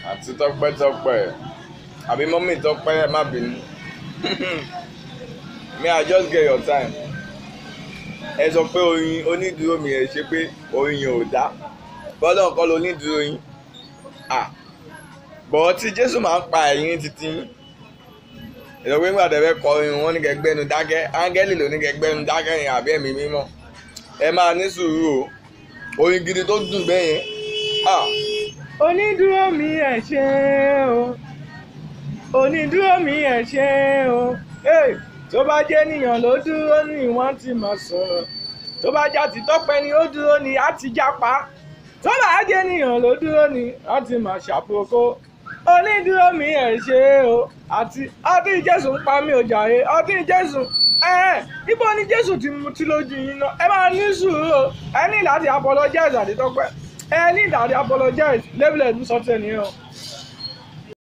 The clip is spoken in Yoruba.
àti tọ́pẹ́ tọ́pẹ́ àbí mọ́mì tọ́pẹ́ ẹ má bínú may i just get your time ẹ sọ pé oyin onídùúró mi ẹ ṣe pé oyin yẹn ò dá bọ́lá nǹkan ló onídùúró yín bọ̀ tí jésù máa ń pa ẹ̀yìn títí ìlọ pé nígbà tẹ́fẹ́ kọ orin wọn ní kẹgbẹ́nu dákẹ́ áńgẹ́lì ló ní kẹgbẹ́nu dákẹ́ yẹn àbí ẹ̀mí mímọ́ ẹ máa ní sùúrù o orin gidi tó dùn bẹ́ẹ̀ yẹn onídúró mi ẹ ṣé o onídúró mi ẹ ṣé o Hey, tó bá jẹ́ ènìyàn ló dúró ní wọ́n ti máa sọ̀rọ̀ tó bá já ti tọ́pẹ́ ni ó dúró ní á ti jápa tó bá jẹ́ ènìyàn ló dúró ní wọ́n ti máa ṣàpòkó onídúró mi ẹ ṣé o àti ọtí jésù ń pa mí ò jàre ọtí jésù ẹ ibo ni jésù ti mutí lójú yín náà ẹ máa ní sùúrù o ẹ ní láti apologize àti tọ́pẹ́ ẹ ní láti apologize lébìlẹ̀ ní sọ́tẹ̀ nìyẹn o